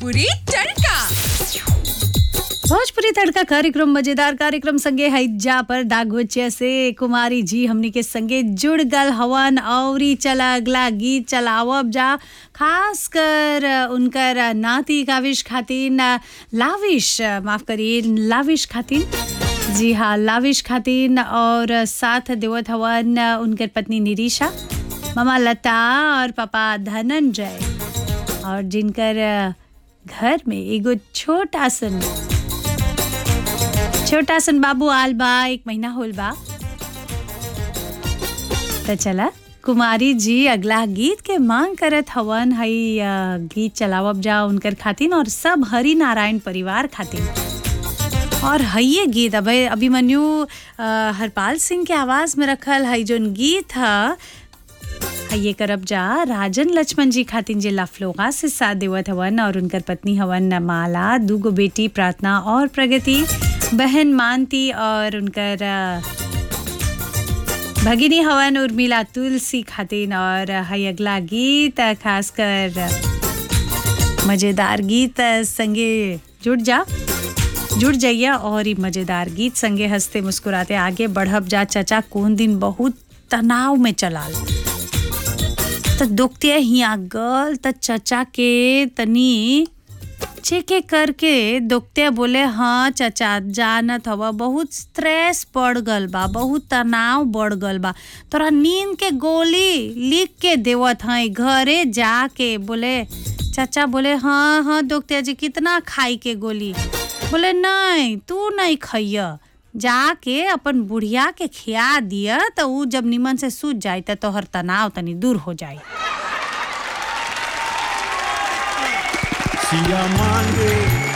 भोजपुरी तड़का भोजपुरी तड़का कार्यक्रम मजेदार कार्यक्रम संगे हैजा पर दागोचिया से कुमारी जी हमनी के संगे जुड़ गल हवन औरी चला अगला गीत चलावब जा खास कर उनकर नाती काविश खातिन लाविश माफ करिए लाविश खातिन जी हाँ लाविश खातिन और साथ देवत हवन उनकर पत्नी निरीशा मामा लता और पापा धनंजय और जिनकर घर में एगो छोटा सन छोटा सन बाबू आल बा एक महीना होल बा तो चला कुमारी जी अगला गीत के मांग करत हवन हई अ, गीत चलावब जा उनकर खातिन और सब हरि नारायण परिवार खातिन और हइये गीत अब अभिमन्यु अ, हरपाल सिंह के आवाज में रखल हई जोन गीत ह ये करब जा राजन लक्ष्मण जी खातिन जे लफलोगा से साथ देवत हवन और उनकर पत्नी हवन माला दूगो बेटी प्रार्थना और प्रगति बहन मानती और उनकर अ, भगिनी हवन उर्मिला तुलसी खातिन और हई अगला गीत अ, खास कर अ, मजेदार गीत अ, संगे जुड़ जा जुड़ जाइए और ये मजेदार गीत संगे हंसते मुस्कुराते आगे बढ़ब जा चचा कौन दिन बहुत तनाव में चलाल त दुखते हिया गल त चचा के तनी चेके करके दुखते बोले हाँ चचा जानत हवा बहुत स्ट्रेस बढ़ गल बा बहुत तनाव बढ़ गल बा तोरा नींद के गोली लिख के देवत हई घरे जाके बोले चाचा बोले हाँ हाँ दुखते जी कितना खाई के गोली बोले नहीं तू नहीं खइय जाके अपन बुढ़िया के खिया दिया तो ऊ जब निमन से सूझ जाए तो तोहर तनाव तनी दूर हो जाए सिया मांगे